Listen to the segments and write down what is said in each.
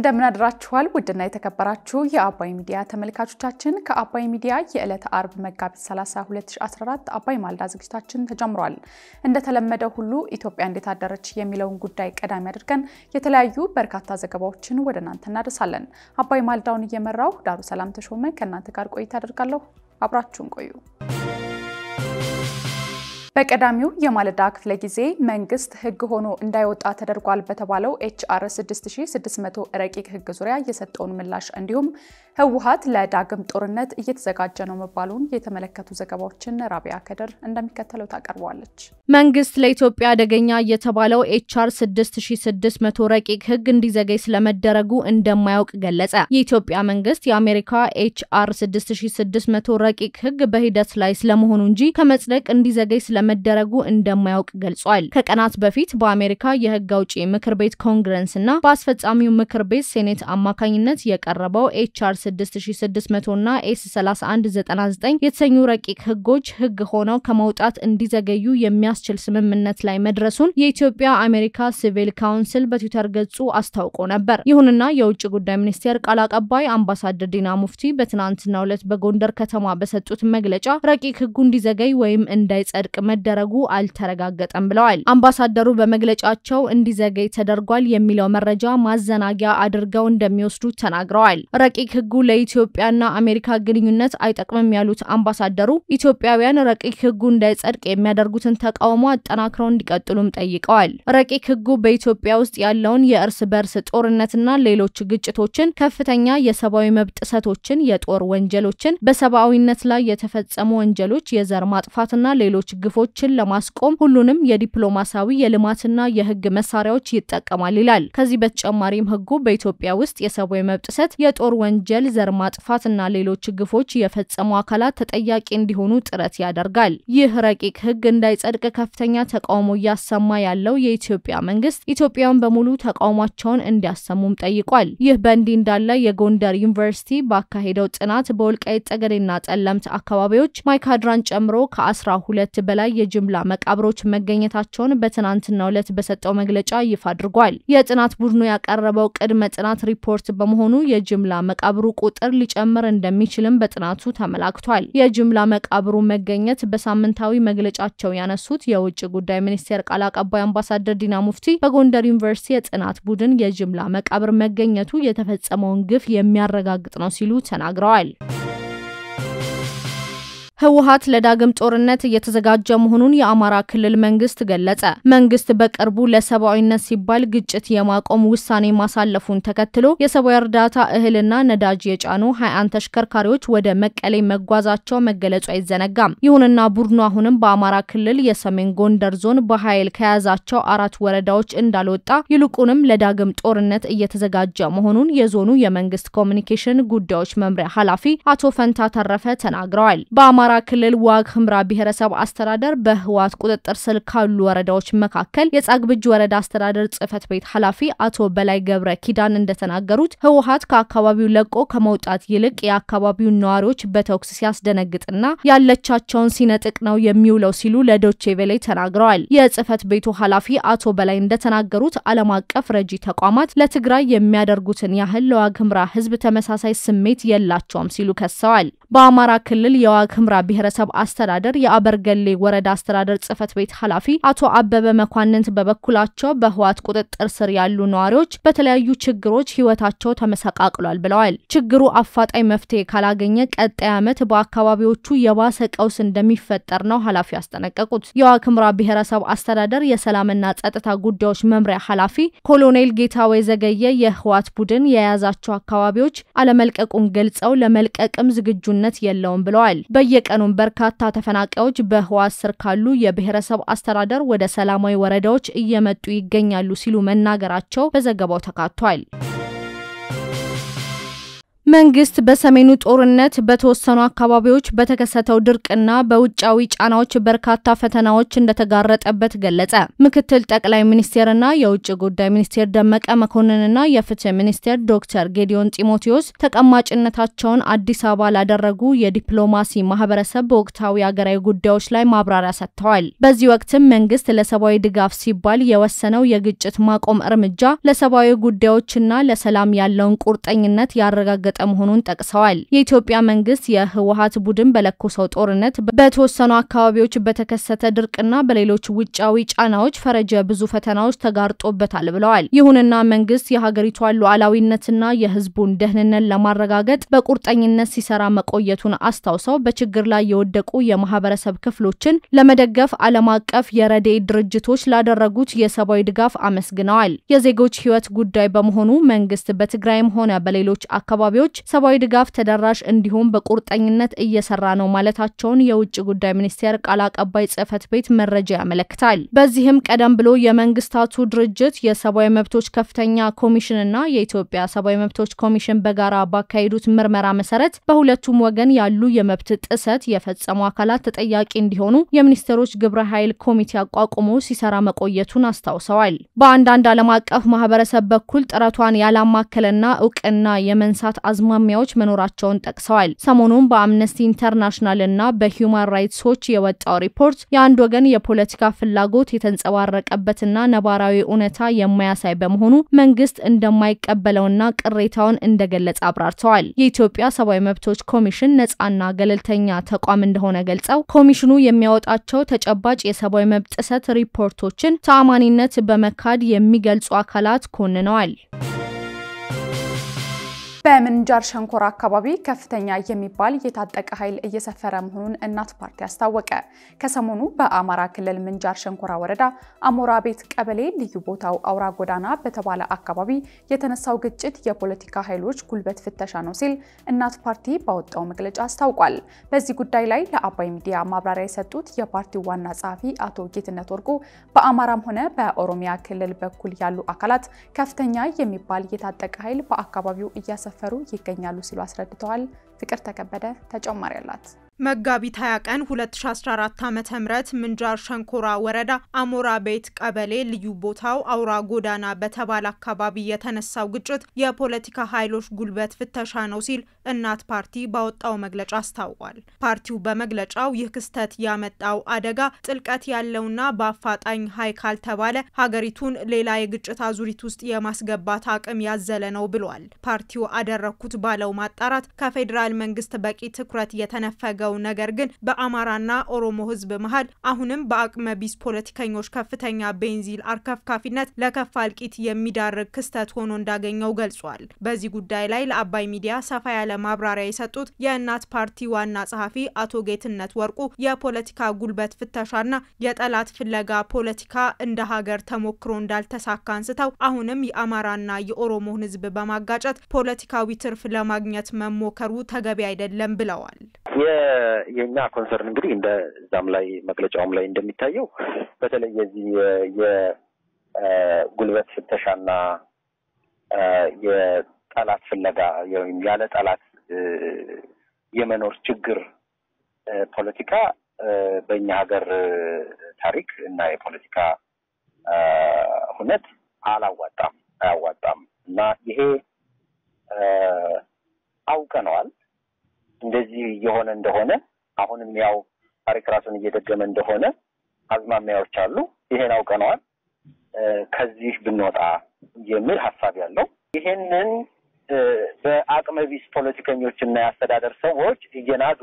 እንደምናድራችኋል ውድና የተከበራችሁ የአባይ ሚዲያ ተመልካቾቻችን፣ ከአባይ ሚዲያ የዕለት አርብ መጋቢት 30 2014 አባይ ማልዳ ዝግጅታችን ተጀምሯል። እንደተለመደው ሁሉ ኢትዮጵያ እንዴት አደረች የሚለውን ጉዳይ ቀዳሚ አድርገን የተለያዩ በርካታ ዘገባዎችን ወደ እናንተ እናደርሳለን። አባይ ማልዳውን እየመራው ዳሩ ሰላም ተሾመ ከእናንተ ጋር ቆይታ አደርጋለሁ። አብራችሁን ቆዩ። በቀዳሚው የማለዳ ክፍለ ጊዜ መንግስት ሕግ ሆኖ እንዳይወጣ ተደርጓል በተባለው ኤችአር 6600 ረቂቅ ሕግ ዙሪያ የሰጠውን ምላሽ እንዲሁም ህወሓት ለዳግም ጦርነት እየተዘጋጀ ነው መባሉን የተመለከቱ ዘገባዎችን ራቢያ ከድር እንደሚከተለው ታቀርበዋለች። መንግስት ለኢትዮጵያ አደገኛ የተባለው ኤችአር 6600 ረቂቅ ሕግ እንዲዘገይ ስለመደረጉ እንደማያውቅ ገለጸ። የኢትዮጵያ መንግስት የአሜሪካ ኤችአር 6600 ረቂቅ ሕግ በሂደት ላይ ስለመሆኑ እንጂ ከመጽደቅ እንዲዘገይ ስለ መደረጉ እንደማያውቅ ገልጿል። ከቀናት በፊት በአሜሪካ የህግ አውጪ ምክር ቤት ኮንግረስ እና በአስፈጻሚው ምክር ቤት ሴኔት አማካኝነት የቀረበው ኤችአር 6600 እና ኤስ 3199 የተሰኙ ረቂቅ ህጎች ህግ ሆነው ከመውጣት እንዲዘገዩ የሚያስችል ስምምነት ላይ መድረሱን የኢትዮጵያ አሜሪካ ሲቪል ካውንስል በትዊተር ገጹ አስታውቆ ነበር። ይሁንና የውጭ ጉዳይ ሚኒስቴር ቃል አቀባይ አምባሳደር ዲና ሙፍቲ በትናንትናው ዕለት በጎንደር ከተማ በሰጡት መግለጫ ረቂቅ ህጉ እንዲዘገይ ወይም እንዳይጸድቅ መደረጉ አልተረጋገጠም ብለዋል። አምባሳደሩ በመግለጫቸው እንዲዘገይ ተደርጓል የሚለው መረጃ ማዘናጊያ አድርገው እንደሚወስዱ ተናግረዋል። ረቂቅ ህጉ ለኢትዮጵያና አሜሪካ ግንኙነት አይጠቅምም ያሉት አምባሳደሩ ኢትዮጵያውያን ረቂቅ ህጉ እንዳይጸድቅ የሚያደርጉትን ተቃውሞ አጠናክረው እንዲቀጥሉም ጠይቀዋል። ረቂቅ ህጉ በኢትዮጵያ ውስጥ ያለውን የእርስ በርስ ጦርነትና ሌሎች ግጭቶችን፣ ከፍተኛ የሰብአዊ መብት ጥሰቶችን፣ የጦር ወንጀሎችን፣ በሰብአዊነት ላይ የተፈጸሙ ወንጀሎች፣ የዘር ማጥፋትና ሌሎች ግፎችን ለማስቆም ሁሉንም የዲፕሎማሲያዊ የልማትና የህግ መሳሪያዎች ይጠቀማል ይላል። ከዚህ በተጨማሪም ህጉ በኢትዮጵያ ውስጥ የሰብአዊ መብት ጥሰት፣ የጦር ወንጀል፣ ዘር ማጥፋትና ሌሎች ግፎች የፈጸሙ አካላት ተጠያቂ እንዲሆኑ ጥረት ያደርጋል። ይህ ረቂቅ ህግ እንዳይጸድቅ ከፍተኛ ተቃውሞ እያሰማ ያለው የኢትዮጵያ መንግስት ኢትዮጵያውያን በሙሉ ተቃውሟቸውን እንዲያሰሙም ጠይቋል። ይህ በእንዲህ እንዳለ የጎንደር ዩኒቨርሲቲ ባካሄደው ጥናት በወልቃይት ጠገዴና ጠለምት አካባቢዎች ማይካድራን ጨምሮ ከአስራ ሁለት በላይ የጅምላ መቃብሮች መገኘታቸውን በትናንትናው ዕለት በሰጠው መግለጫ ይፋ አድርጓል። የጥናት ቡድኑ ያቀረበው ቅድመ ጥናት ሪፖርት በመሆኑ የጅምላ መቃብሩ ቁጥር ሊጨምር እንደሚችልም በጥናቱ ተመላክቷል። የጅምላ መቃብሩ መገኘት በሳምንታዊ መግለጫቸው ያነሱት የውጭ ጉዳይ ሚኒስቴር ቃል አቀባይ አምባሳደር ዲና ሙፍቲ በጎንደር ዩኒቨርሲቲ የጥናት ቡድን የጅምላ መቃብር መገኘቱ የተፈጸመውን ግፍ የሚያረጋግጥ ነው ሲሉ ተናግረዋል። ህወሓት ለዳግም ጦርነት እየተዘጋጀ መሆኑን የአማራ ክልል መንግስት ገለጸ። መንግስት በቅርቡ ለሰብአዊነት ሲባል ግጭት የማቆም ውሳኔ ማሳለፉን ተከትሎ የሰብአዊ እርዳታ እህልና ነዳጅ የጫኑ 21 ተሽከርካሪዎች ወደ መቀሌ መጓዛቸው መገለጹ አይዘነጋም። ይሁንና ቡድኑ አሁንም በአማራ ክልል የሰሜን ጎንደር ዞን በኃይል ከያዛቸው አራት ወረዳዎች እንዳልወጣ ይልቁንም ለዳግም ጦርነት እየተዘጋጀ መሆኑን የዞኑ የመንግስት ኮሚኒኬሽን ጉዳዮች መምሪያ ኃላፊ አቶ ፈንታ ተረፈ ተናግረዋል። በአማራ ክልል ዋግ ህምራ ብሔረሰብ አስተዳደር በህወሓት ቁጥጥር ስር ካሉ ወረዳዎች መካከል የጻግብጅ ወረዳ አስተዳደር ጽህፈት ቤት ኃላፊ አቶ በላይ ገብረ ኪዳን እንደተናገሩት ህወሓት ከአካባቢው ለቆ ከመውጣት ይልቅ የአካባቢውን ነዋሪዎች በተኩስ ሲያስደነግጥና ያለቻቸውን ሲነጥቅ ነው የሚውለው ሲሉ ለዶቼ ቬሌ ተናግረዋል። የጽህፈት ቤቱ ኃላፊ አቶ በላይ እንደተናገሩት ዓለም አቀፍ ረጂ ተቋማት ለትግራይ የሚያደርጉትን ያህል ለዋግ ህምራ ህዝብ ተመሳሳይ ስሜት የላቸውም ሲሉ ከሰዋል። በአማራ ክልል የዋግ ህምራ ብሔረሰብ አስተዳደር የአበርገሌ ወረዳ አስተዳደር ጽህፈት ቤት ኃላፊ አቶ አበበ መኳንንት በበኩላቸው በህወሓት ቁጥጥር ስር ያሉ ነዋሪዎች በተለያዩ ችግሮች ህይወታቸው ተመሰቃቅሏል ብለዋል። ችግሩ አፋጣኝ መፍትሄ ካላገኘ ቀጣይ ዓመት በአካባቢዎቹ የባሰ ቀውስ እንደሚፈጠር ነው ኃላፊ ያስጠነቀቁት። የዋግ ህምራ ብሔረሰብ አስተዳደር የሰላምና ጸጥታ ጉዳዮች መምሪያ ኃላፊ ኮሎኔል ጌታወይ ዘገየ የህወሓት ቡድን የያዛቸው አካባቢዎች አለመልቀቁን ገልጸው ለመልቀቅም ዝግጁነት የለውም ብለዋል። በየቀኑም በርካታ ተፈናቃዮች በህወሓት ስር ካሉ የብሔረሰብ አስተዳደር ወደ ሰላማዊ ወረዳዎች እየመጡ ይገኛሉ ሲሉ መናገራቸው በዘገባው ተካቷል። መንግስት በሰሜኑ ጦርነት በተወሰኑ አካባቢዎች በተከሰተው ድርቅና በውጫዊ ጫናዎች በርካታ ፈተናዎች እንደተጋረጠበት ገለጸ። ምክትል ጠቅላይ ሚኒስቴርና የውጭ ጉዳይ ሚኒስቴር ደመቀ መኮንንና የፍትህ ሚኒስቴር ዶክተር ጌዲዮን ጢሞቴዎስ ተቀማጭነታቸውን አዲስ አበባ ላደረጉ የዲፕሎማሲ ማህበረሰብ በወቅታዊ ሀገራዊ ጉዳዮች ላይ ማብራሪያ ሰጥተዋል። በዚህ ወቅትም መንግስት ለሰብአዊ ድጋፍ ሲባል የወሰነው የግጭት ማቆም እርምጃ ለሰብአዊ ጉዳዮችና ለሰላም ያለውን ቁርጠኝነት ያረጋገጠ መሆኑን ጠቅሰዋል። የኢትዮጵያ መንግስት የህወሀት ቡድን በለኮሰው ጦርነት በተወሰኑ አካባቢዎች በተከሰተ ድርቅና በሌሎች ውጫዊ ጫናዎች ፈረጀ ብዙ ፈተናዎች ተጋርጦበታል ብለዋል። ይሁንና መንግስት የሀገሪቷን ሉዓላዊነትና የህዝቡን ደህንነት ለማረጋገጥ በቁርጠኝነት ሲሰራ መቆየቱን አስታውሰው በችግር ላይ የወደቁ የማህበረሰብ ክፍሎችን ለመደገፍ ዓለም አቀፍ የረድኤት ድርጅቶች ላደረጉት የሰብአዊ ድጋፍ አመስግነዋል። የዜጎች ህይወት ጉዳይ በመሆኑ መንግስት በትግራይም ሆነ በሌሎች አካባቢዎች ሰብአዊ ድጋፍ ተደራሽ እንዲሁም በቁርጠኝነት እየሰራ ነው ማለታቸውን የውጭ ጉዳይ ሚኒስቴር ቃል አቀባይ ጽህፈት ቤት መረጃ ያመለክታል። በዚህም ቀደም ብሎ የመንግስታቱ ድርጅት የሰብአዊ መብቶች ከፍተኛ ኮሚሽንና የኢትዮጵያ ሰብአዊ መብቶች ኮሚሽን በጋራ ባካሄዱት ምርመራ መሰረት በሁለቱም ወገን ያሉ የመብት ጥሰት የፈጸሙ አካላት ተጠያቂ እንዲሆኑ የሚኒስቴሮች ግብረ ኃይል ኮሚቴ አቋቁሞ ሲሰራ መቆየቱን አስታውሰዋል። በአንዳንድ ዓለም አቀፍ ማህበረሰብ በኩል ጥረቷን ያላማከለና እውቅና የመንሳት አዝማሚያዎች መኖራቸውን ጠቅሰዋል። ሰሞኑን በአምነስቲ ኢንተርናሽናል እና በሂውማን ራይትስ ዎች የወጣው ሪፖርት የአንድ ወገን የፖለቲካ ፍላጎት የተንጸባረቀበትና ነባራዊ እውነታ የማያሳይ በመሆኑ መንግስት እንደማይቀበለውና ቅሬታውን እንደገለጸ አብራርተዋል። የኢትዮጵያ ሰብአዊ መብቶች ኮሚሽን ነጻና ገለልተኛ ተቋም እንደሆነ ገልጸው ኮሚሽኑ የሚያወጣቸው ተጨባጭ የሰብአዊ መብት ጥሰት ሪፖርቶችን ተአማኒነት በመካድ የሚገልጹ አካላት ኮንነዋል። በምንጃር ሸንኮራ አካባቢ ከፍተኛ የሚባል የታጠቀ ኃይል እየሰፈረ መሆኑን እናት ፓርቲ አስታወቀ። ከሰሞኑ በአማራ ክልል ምንጃር ሸንኮራ ወረዳ አሞራ ቤት ቀበሌ ልዩ ቦታው አውራ ጎዳና በተባለ አካባቢ የተነሳው ግጭት የፖለቲካ ኃይሎች ጉልበት ፍተሻ ነው ሲል እናት ፓርቲ ባወጣው መግለጫ አስታውቋል። በዚህ ጉዳይ ላይ ለአባይ ሚዲያ ማብራሪያ የሰጡት የፓርቲው ዋና ጸሐፊ አቶ ጌትነት ወርቁ በአማራም ሆነ በኦሮሚያ ክልል በኩል ያሉ አካላት ከፍተኛ የሚባል የታጠቀ ኃይል በአካባቢው እያሰፈ ፈሩ ይገኛሉ ሲሉ አስረድተዋል። ፍቅር ተከበደ ተጨማሪ አላት። መጋቢት 20 ቀን 2014 ዓ.ም ምንጃር ሸንኮራ ወረዳ አሞራ ቤት ቀበሌ ልዩ ቦታው አውራ ጎዳና በተባለ አካባቢ የተነሳው ግጭት የፖለቲካ ኃይሎች ጉልበት ፍተሻ ነው ሲል እናት ፓርቲ ባወጣው መግለጫ አስታውቋል። ፓርቲው በመግለጫው ይህ ክስተት ያመጣው አደጋ ጥልቀት ያለውና በአፋጣኝ ሀይ ካልተባለ ሀገሪቱን ሌላ የግጭት አዙሪት ውስጥ የማስገባት አቅም ያዘለ ነው ብሏል። ፓርቲው አደረግኩት ባለው ማጣራት ከፌዴራል መንግስት በቂ ትኩረት የተነፈገ ነገር ግን በአማራና ኦሮሞ ሕዝብ መሀል አሁንም በአቅመ ቢስ ፖለቲከኞች ከፍተኛ ቤንዚል አርከፍካፊነት ለከፋ እልቂት የሚዳርግ ክስተት ሆኖ እንዳገኘው ገልጿል። በዚህ ጉዳይ ላይ ለአባይ ሚዲያ ሰፋ ያለ ማብራሪያ የሰጡት የእናት ፓርቲ ዋና ጸሐፊ አቶ ጌትነት ወርቁ የፖለቲካ ጉልበት ፍተሻና የጠላት ፍለጋ ፖለቲካ እንደ ሀገር ተሞክሮ እንዳልተሳካ አንስተው አሁንም የአማራና የኦሮሞን ሕዝብ በማጋጨት ፖለቲካዊ ትርፍ ለማግኘት መሞከሩ ተገቢ አይደለም ብለዋል። የእኛ ኮንሰርን እንግዲህ እንደ እዛም ላይ መግለጫውም ላይ እንደሚታየው በተለይ የዚህ የጉልበት ፍተሻና የጠላት ፍለጋ ወይም ያለ ጠላት የመኖር ችግር ፖለቲካ በእኛ ሀገር ታሪክ እና የፖለቲካ ሁነት አላዋጣም፣ አያዋጣም እና ይሄ አውቀነዋል እንደዚህ እየሆነ እንደሆነ አሁንም ያው ታሪክ ራሱን እየደገመ እንደሆነ አዝማሚያዎች አሉ። ይሄን አውቀነዋል። ከዚህ ብንወጣ የሚል ሀሳብ ያለው ይሄንን በአቅመ ቢስ ፖለቲከኞች እና የአስተዳደር ሰዎች እየናዱ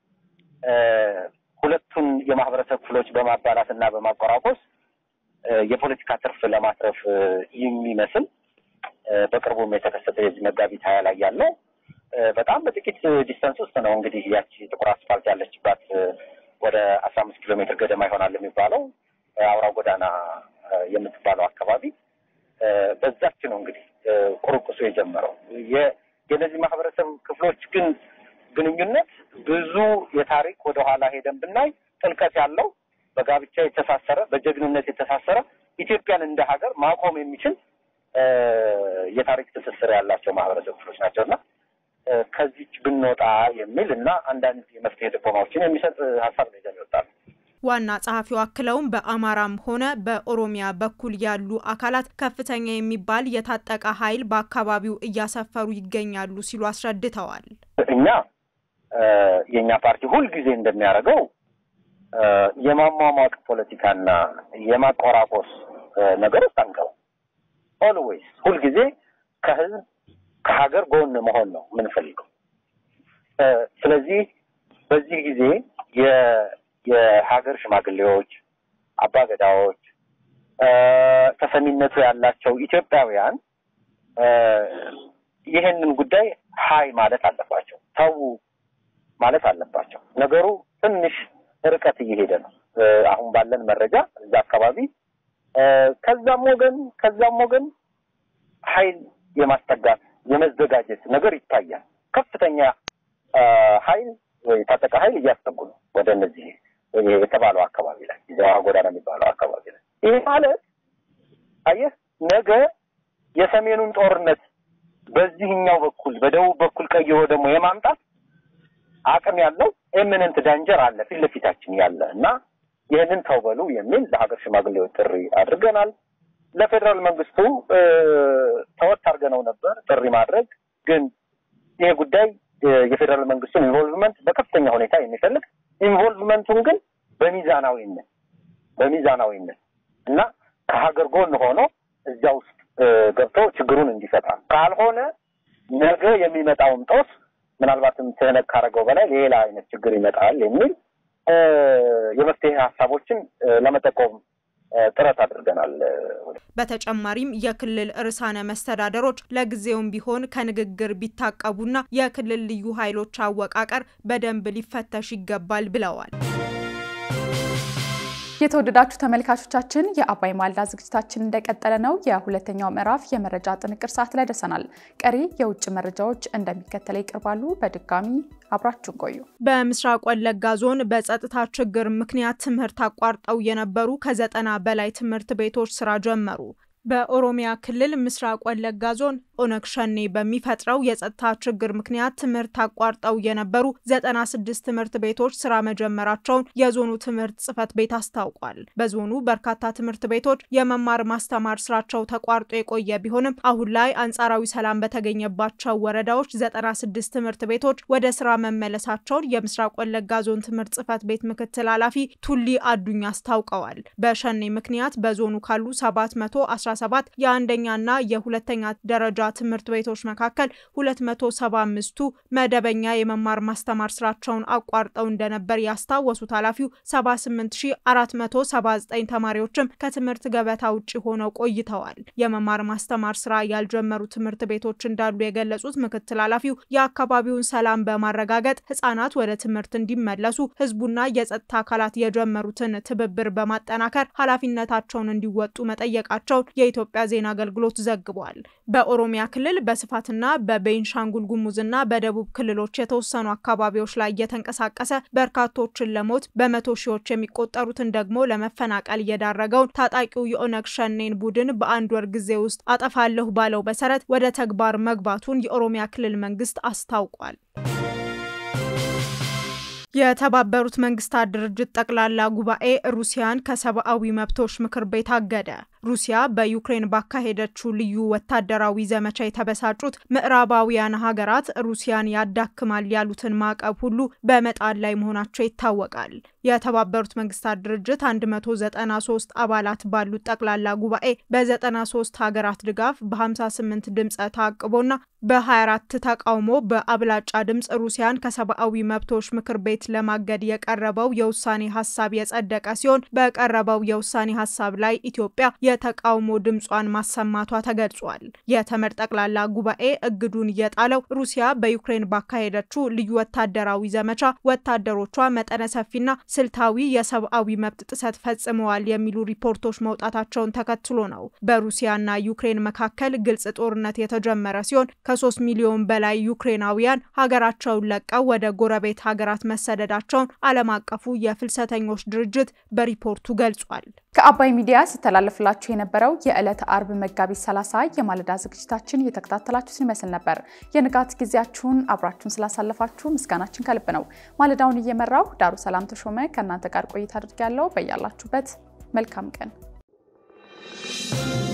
ሁለቱን የማህበረሰብ ክፍሎች በማባላት እና በማቆራቆስ የፖለቲካ ትርፍ ለማትረፍ የሚመስል በቅርቡም የተከሰተ የዚህ መጋቢት ሀያ ላይ ያለው በጣም በጥቂት ዲስተንስ ውስጥ ነው እንግዲህ ያቺ ጥቁር አስፋልት ያለችባት ወደ አስራ አምስት ኪሎ ሜትር ገደማ ይሆናል የሚባለው አውራ ጎዳና የምትባለው አካባቢ በዛች ነው እንግዲህ ቁርቁሱ የጀመረው። የእነዚህ ማህበረሰብ ክፍሎች ግን ግንኙነት ብዙ የታሪክ ወደኋላ ሄደን ብናይ ጥልቀት ያለው በጋብቻ የተሳሰረ በጀግንነት የተሳሰረ ኢትዮጵያን እንደ ሀገር ማቆም የሚችል የታሪክ ትስስር ያላቸው ማህበረሰብ ክፍሎች ናቸው እና ከዚች ብንወጣ የሚል እና አንዳንድ የመፍትሄ ጥቆማዎችን የሚሰጥ ሀሳብ ነው ይዘን ይወጣል። ዋና ጸሐፊው አክለውም በአማራም ሆነ በኦሮሚያ በኩል ያሉ አካላት ከፍተኛ የሚባል የታጠቀ ኃይል በአካባቢው እያሰፈሩ ይገኛሉ ሲሉ አስረድተዋል። እኛ የእኛ ፓርቲ ሁልጊዜ እንደሚያደርገው የማሟሟቅ ፖለቲካና የማቆራቆስ ነገር ውስጥ አንገባም። ኦልዌይስ ሁልጊዜ ከህዝብ ከሀገር ጎን መሆን ነው የምንፈልገው። ስለዚህ በዚህ ጊዜ የሀገር ሽማግሌዎች፣ አባገዳዎች፣ ተሰሚነቱ ያላቸው ኢትዮጵያውያን ይህንን ጉዳይ ሀይ ማለት አለባቸው፣ ተዉ ማለት አለባቸው። ነገሩ ትንሽ ርቀት እየሄደ ነው። አሁን ባለን መረጃ እዛ አካባቢ ከዛም ወገን ከዛም ወገን ኃይል የማስጠጋት የመዘጋጀት ነገር ይታያል። ከፍተኛ ኃይል ወይ የታጠቀ ኃይል እያስጠጉ ነው ወደ እነዚህ የተባለው አካባቢ ላይ ዘዋ ጎዳና የሚባለው አካባቢ ላይ። ይህ ማለት አየህ ነገ የሰሜኑን ጦርነት በዚህኛው በኩል በደቡብ በኩል ቀይሮ ደግሞ የማምጣት አቅም ያለው ኤሚነንት ዳንጀር አለ ፊት ለፊታችን ያለ እና ይህንን ተው በሉ የሚል ለሀገር ሽማግሌዎች ጥሪ አድርገናል። ለፌዴራል መንግስቱ ተወት አድርገነው ነበር ጥሪ ማድረግ ግን ይሄ ጉዳይ የፌዴራል መንግስቱን ኢንቮልቭመንት በከፍተኛ ሁኔታ የሚፈልግ ኢንቮልቭመንቱን ግን በሚዛናዊነት በሚዛናዊነት እና ከሀገር ጎን ሆኖ እዚያ ውስጥ ገብቶ ችግሩን እንዲፈታ ካልሆነ ነገ የሚመጣውን ጦስ ምናልባትም ትህነግ ካደረገው በላይ ሌላ አይነት ችግር ይመጣል የሚል የመፍትሄ ሀሳቦችን ለመጠቆም ጥረት አድርገናል። በተጨማሪም የክልል ርዕሳነ መስተዳደሮች ለጊዜውም ቢሆን ከንግግር ቢታቀቡና የክልል ልዩ ኃይሎች አወቃቀር በደንብ ሊፈተሽ ይገባል ብለዋል። የተወደዳችሁ ተመልካቾቻችን የአባይ ማልዳ ዝግጅታችን እንደቀጠለ ነው። የሁለተኛው ምዕራፍ የመረጃ ጥንቅር ሰዓት ላይ ደርሰናል። ቀሪ የውጭ መረጃዎች እንደሚከተለው ይቀርባሉ። በድጋሚ አብራችሁን ቆዩ። በምስራቅ ወለጋ ዞን በጸጥታ ችግር ምክንያት ትምህርት አቋርጠው የነበሩ ከዘጠና በላይ ትምህርት ቤቶች ስራ ጀመሩ። በኦሮሚያ ክልል ምስራቅ ወለጋ ዞን ኦነግ ሸኔ በሚፈጥረው የጸጥታ ችግር ምክንያት ትምህርት አቋርጠው የነበሩ ዘጠና ስድስት ትምህርት ቤቶች ስራ መጀመራቸውን የዞኑ ትምህርት ጽሕፈት ቤት አስታውቋል። በዞኑ በርካታ ትምህርት ቤቶች የመማር ማስተማር ስራቸው ተቋርጦ የቆየ ቢሆንም አሁን ላይ አንጻራዊ ሰላም በተገኘባቸው ወረዳዎች ዘጠና ስድስት ትምህርት ቤቶች ወደ ስራ መመለሳቸውን የምስራቅ ወለጋ ዞን ትምህርት ጽሕፈት ቤት ምክትል ኃላፊ ቱሊ አዱኛ አስታውቀዋል። በሸኔ ምክንያት በዞኑ ካሉ ሰባት መቶ አስራ ሰባት የአንደኛና የሁለተኛ ደረጃ ትምህርት ቤቶች መካከል 275ቱ መደበኛ የመማር ማስተማር ስራቸውን አቋርጠው እንደነበር ያስታወሱት ኃላፊው 78479 ተማሪዎችም ከትምህርት ገበታ ውጭ ሆነው ቆይተዋል። የመማር ማስተማር ስራ ያልጀመሩ ትምህርት ቤቶች እንዳሉ የገለጹት ምክትል ኃላፊው የአካባቢውን ሰላም በማረጋገጥ ህጻናት ወደ ትምህርት እንዲመለሱ ህዝቡና የጸጥታ አካላት የጀመሩትን ትብብር በማጠናከር ኃላፊነታቸውን እንዲወጡ መጠየቃቸውን የኢትዮጵያ ዜና አገልግሎት ዘግቧል። በኦሮሚያ ክልል በስፋትና በቤንሻንጉል ጉሙዝና በደቡብ ክልሎች የተወሰኑ አካባቢዎች ላይ እየተንቀሳቀሰ በርካቶችን ለሞት በመቶ ሺዎች የሚቆጠሩትን ደግሞ ለመፈናቀል የዳረገውን ታጣቂው የኦነግ ሸኔን ቡድን በአንድ ወር ጊዜ ውስጥ አጠፋለሁ ባለው መሰረት ወደ ተግባር መግባቱን የኦሮሚያ ክልል መንግስት አስታውቋል። የተባበሩት መንግስታት ድርጅት ጠቅላላ ጉባኤ ሩሲያን ከሰብአዊ መብቶች ምክር ቤት አገደ። ሩሲያ በዩክሬን ባካሄደችው ልዩ ወታደራዊ ዘመቻ የተበሳጩት ምዕራባውያን ሀገራት ሩሲያን ያዳክማል ያሉትን ማዕቀብ ሁሉ በመጣል ላይ መሆናቸው ይታወቃል። የተባበሩት መንግስታት ድርጅት 193 አባላት ባሉት ጠቅላላ ጉባኤ በ93 ሀገራት ድጋፍ በ58 ድምፀ ተአቅቦና በ24 ተቃውሞ በአብላጫ ድምፅ ሩሲያን ከሰብአዊ መብቶች ምክር ቤት ለማገድ የቀረበው የውሳኔ ሀሳብ የጸደቀ ሲሆን በቀረበው የውሳኔ ሀሳብ ላይ ኢትዮጵያ የተቃውሞ ድምጿን ማሰማቷ ተገልጿል። የተመድ ጠቅላላ ጉባኤ እግዱን የጣለው ሩሲያ በዩክሬን ባካሄደችው ልዩ ወታደራዊ ዘመቻ ወታደሮቿ መጠነ ሰፊና ስልታዊ የሰብአዊ መብት ጥሰት ፈጽመዋል የሚሉ ሪፖርቶች መውጣታቸውን ተከትሎ ነው። በሩሲያና ዩክሬን መካከል ግልጽ ጦርነት የተጀመረ ሲሆን ከሶስት ሚሊዮን በላይ ዩክሬናውያን ሀገራቸውን ለቀው ወደ ጎረቤት ሀገራት መሰደዳቸውን ዓለም አቀፉ የፍልሰተኞች ድርጅት በሪፖርቱ ገልጿል። ከአባይ ሚዲያ ሲተላለፍላችሁ የነበረው የዕለተ አርብ መጋቢት 30 የማለዳ ዝግጅታችን እየተከታተላችሁትን ይመስል ነበር። የንጋት ጊዜያችሁን አብራችሁን ስላሳለፋችሁ ምስጋናችን ከልብ ነው። ማለዳውን እየመራው ዳሩ ሰላም ተሾመ ከእናንተ ጋር ቆይታ አድርጊያለሁ። በያላችሁበት መልካም ቀን